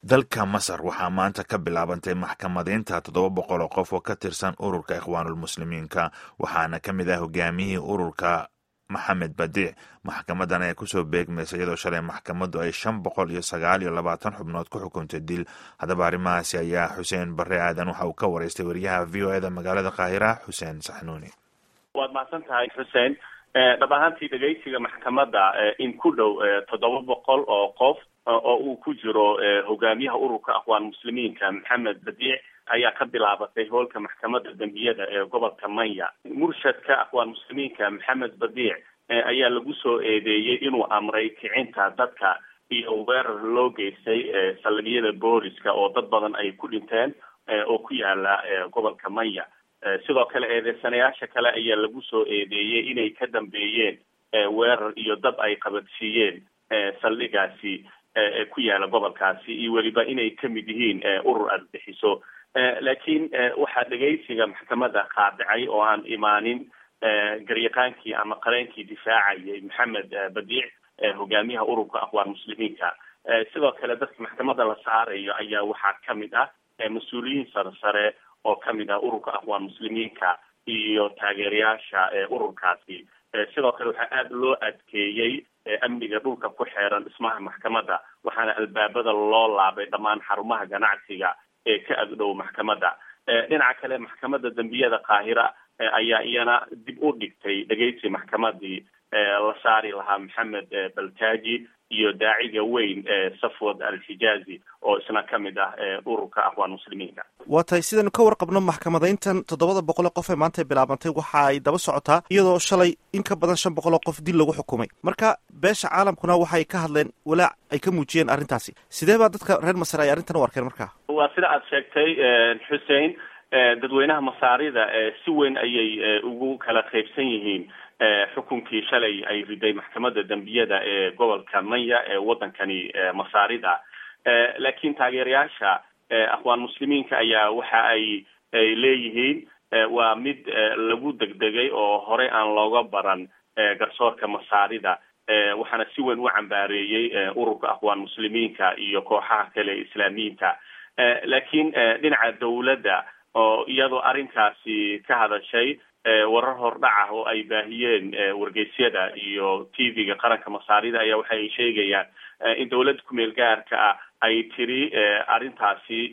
dalka masar waxaa maanta ka bilaabantay maxkamadeynta toddoba boqol oo qof oo ka tirsan ururka ikhwaanulmuslimiinka waxaana ka mid ah hogaamiyihii ururka maxamed badiic maxkamadan ayaa kusoo beegmaysa iyadoo shalay maxkamaddu ay shan boqol iyo sagaal iyo labaatan xubnood ku xukuntay dil haddaba arrimahaasi ayaa xuseen barre aadan waxa uu ka wareystay wariyaha v o eda magaalada qaahira xuseen saxnuuni waad mahadsan tahay xuseen dhab ahaantii dhegeysiga maxkamadda in ku dhow toddoba boqol oo qof oo uu ku jiro hogaamiyaha ururka akhwaan muslimiinka maxamed badiic ayaa ka bilaabatay hoolka maxkamadda dembiyada ee gobolka manya murshadka akhwaan muslimiinka maxamed badiic ayaa lagu soo eedeeyey inuu amray kicinta dadka iyo weerar loo geystay saldhigyada booliska oo dad badan ay ku dhinteen oo ku yaala gobolka manya sidoo kale eedeysanayaasha kale ayaa lagu soo eedeeyey inay ka dambeeyeen weerar iyo dab ay qabadsiiyeen saldhigaasi ku yaala gobolkaasi iyo weliba inay kamid yihiin urur argagixiso laakiin waxaa dhegeysiga maxkamadda qaadicay oo aan imaanin garyaqaankii ama qareenkii difaacayay maxamed badiic hogaamiyaha ururka akhwaan muslimiinka sidoo kale dadka maxkamadda la saarayo ayaa waxaa kamid ah mas-uuliyiin sare sare oo kamid ah ururka akhwaan muslimiinka iyo taageerayaasha ururkaasi sidoo kale waxaa aada loo adkeeyey amniga dhulka ku xeeran dhismaha maxkamadda waxaana albaabada loo laabay dhammaan xarumaha ganacsiga ee ka agdhow maxkamadda dhinaca kale maxkamadda dembiyada qaahira ayaa iyana dib u dhigtay dhegeysi maxkamadii la saari lahaa maxamed baltaji iyo daaciga weyn safwad al-xijaazi oo isna kamid ah ururka akhwaan muslimiinka waa tahay sidaynu ka warqabno maxkamadeyntan toddobada boqol ee qof ee maanta bilaabantay waxa ay daba socotaa iyadoo shalay in ka badan shan boqol oo qof dil lagu xukumay marka beesha caalamkuna waxay ka hadleen walaac ay ka muujiyeen arrintaasi sidee baa dadka reer masar ay arrintan u arkeen marka waa sida aada sheegtay xuseen dadweynaha masaarida si weyn ayay ugu kala qaybsan yihiin xukunkii shalay ay riday maxkamadda dembiyada ee gobolka manya ee waddankani masaarida laakiin taageerayaasha akhwaan muslimiinka ayaa waxa ay ay leeyihiin waa mid lagu degdegay oo horey aan looga baran garsoorka masaarida waxaana si weyn u cambaareeyey ururka akhwaan muslimiinka iyo kooxaha kale ee islaamiyiinta laakiin dhinaca dawladda oo iyadoo arrinkaasi ka hadashay warar hordhac ah oo ay baahiyeen wargeysyada iyo t v-ga qaranka masaarida ayaa waxa ay sheegayaan in dawladda kumeel gaarka ah ay tiri arrintaasi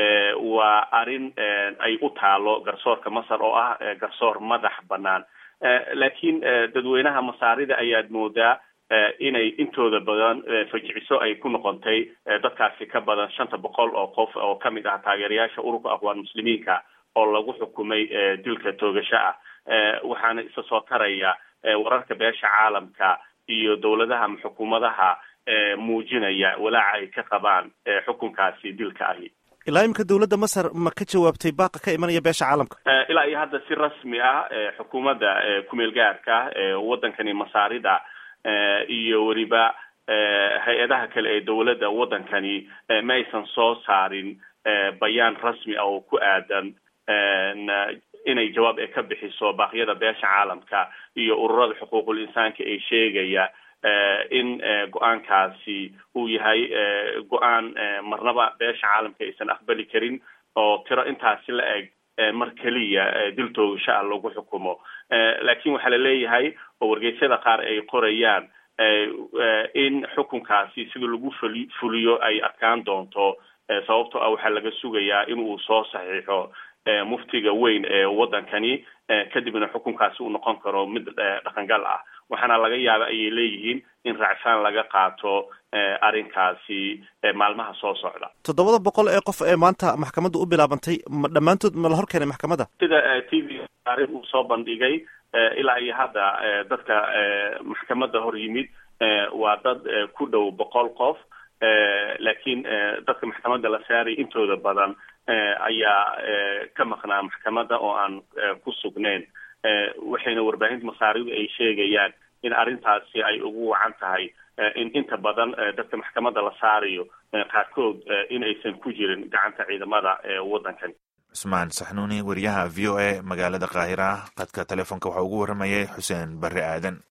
waa arrin ay u taalo garsoorka masar oo ah garsoor madax banaan laakiin dadweynaha masaarida ayaad moodaa inay intooda badan fajiciso ay ku noqotay dadkaasi ka badan shanta boqol oo qof oo kamid ah taageerayaasha ururka akhwaan muslimiinka oo lagu xukumay dilka toogasho ah waxaana isa soo taraya wararka beesha caalamka iyo dawladaha ama xukuumadaha muujinaya walaaca ay ka qabaan xukunkaasi dilka ahi ilaa imika dawladda masar ma ka jawaabtay baaqa ka imanaya beesha caalamka ilaa iyo hadda si rasmi ah xukuumadda kumeel gaarka waddankani masaarida iyo weliba hay-adaha kale ee dawladda waddankani ma aysan soo saarin bayaan rasmi ah oo ku aadan inay jawaab ay ka bixiso baaqyada beesha caalamka iyo ururada xuquuqul insaanka ee sheegaya in go-aankaasi uu yahay go-aan marnaba beesha caalamka aysan aqbali karin oo tiro intaasi la eg mar keliya dil toogasho ah lagu xukumo laakiin waxaa laleeyahay oo wargeysyada qaar ay qorayaan in xukunkaasi sida lagu fuli fuliyo ay adkaan doonto sababtoo ah waxaa laga sugayaa in uu soo saxiixo muftiga weyn ee waddankani kadibna xukunkaasi uu noqon karo mid dhaqangal ah waxaana laga yaaba ayay leeyihiin in raacfaan laga qaato arrinkaasi maalmaha soo socda toddobada boqol ee qof ee maanta maxkamadda u bilaabantay ma dhammaantood ma la hor keenay maxkamadda sida t v arrin uu soo bandhigay ilaa iyo hadda dadka maxkamadda hor yimid waa dad ku dhow boqol qof laakiin dadka maxkamadda la saaray intooda badan ayaa ka maqnaa maxkamadda oo aan ku sugnayn waxayna warbaahinta masaaridu ay sheegayaan in arrintaasi ay ugu wacan tahay in inta badan dadka maxkamadda la saarayo qaarkood in aysan ku jirin gacanta ciidamada waddankani cusmaan saxnuuni wariyaha v o a magaalada qaahira qadka telefoonka waxaa ugu waramayay xuseen barre aadan